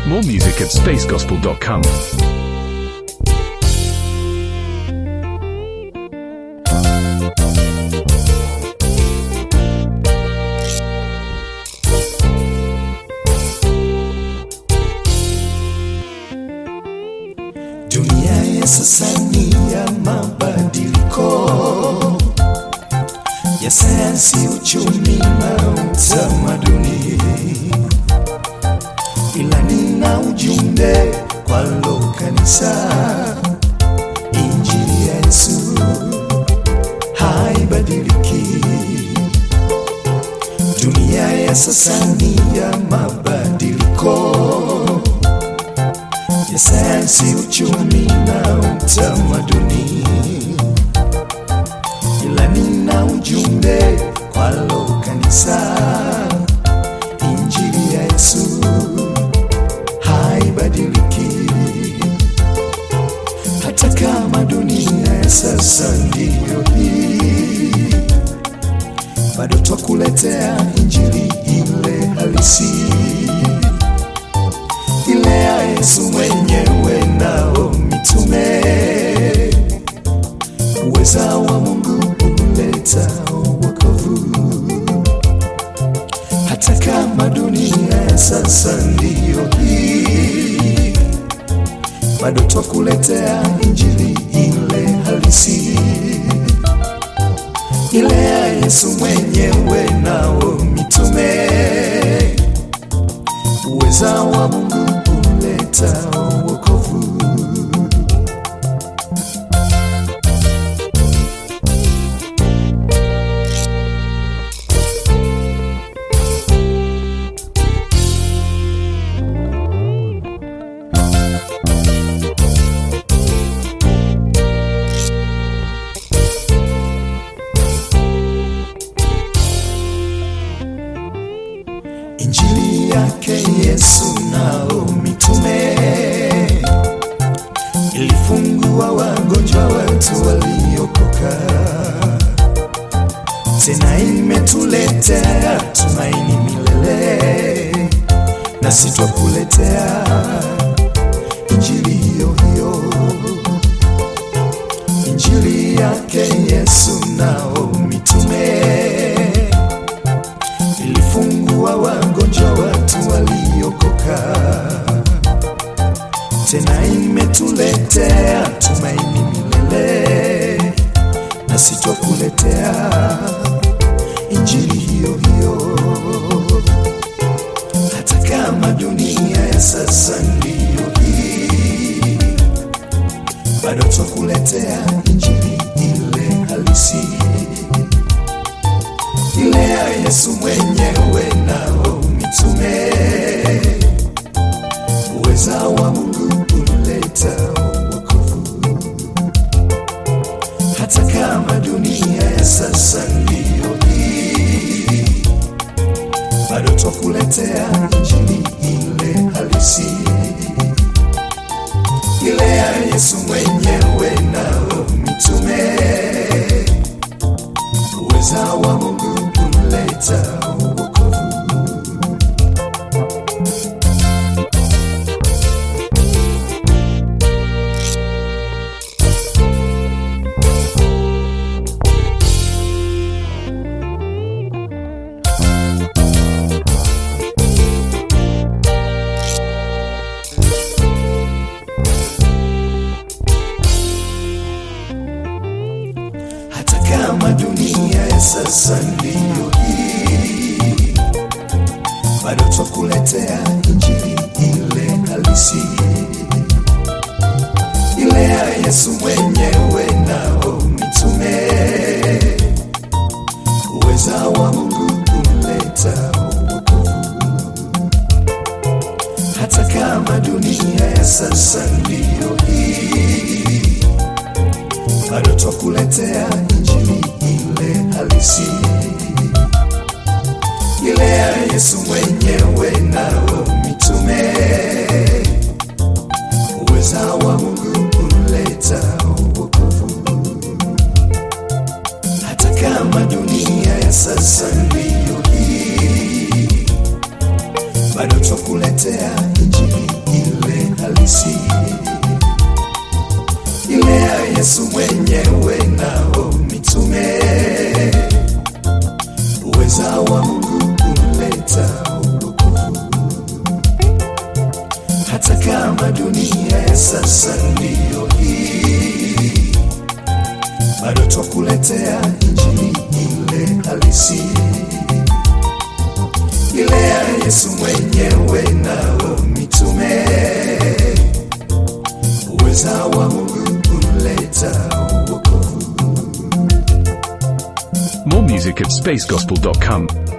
More music at spacegospel.com. Dunia ya sasa ni ya mabadiliko ya sayansi, uchumi na utamaduni, ila nina ujumbe kwalo kanisa. Injili ya Yesu haibadiliki. Dunia ya sasa ni ya mabadiliko ya sayansi, uchumi na utamaduni, ila nina ujumbe kwalo kanisa. Injili ya Yesu haibadiliki, hata kama dunia ya sasa ndiyo hii, bado twakuletea injili ile halisi ile ya Yesu mwenyewe nao mitume, uweza wa Mungu uleta wokovu, hata kama dunia ya sasa ndiyo hii, bado twakuletea injili ile halisi, ile ya Yesu mwenyewe nao mitume uweza wa Mungu uleta wokovu. Injili yake Yesu nao mitume ilifungua wagonjwa, watu waliokoka, tena imetuletea tumaini milele, nasi twakuletea injili hiyo hiyo, injili yake Yesu nao mitume ilifungua wagonjwa, watu waliokoka, tena imetuletea tumaini milele, nasi twakuletea injili hiyo hiyo, hata kama dunia ya sasa ndiyo hii, bado twakuletea injili ile halisi ile ya Yesu mwenyewe nao mitume, uweza wa Mungu uleta wokovu, hata kama dunia ya sasa ndiyo hii, bado twakuletea injili ile halisi, ile ya Yesu mwenyewe nao mitume uweza wa Mungu uleta wokovu. hata kama dunia ya sasa ndiyo hii, bado twakuletea injili ile halisi, ile ya Yesu mwenyewe nao mitume, uweza wa Mungu uleta wokovu, hata kama dunia ya sasa ndiyo hii bado twakuletea injili ile halisi, ile ya Yesu mwenyewe nao mitume, uweza wa Mungu uleta wokovu, hata kama dunia ya sasa ndiyo hii, bado twakuletea injili Yesu mwenyewe nao mitume, uweza wa Mungu kuleta wokovu, hata kama dunia ya sasa ndiyo hii, bado twakuletea injili ile halisi, ile ya Yesu mwenyewe nao mitume, uweza wa Mungu kuleta wokovu. More music at spacegospel.com.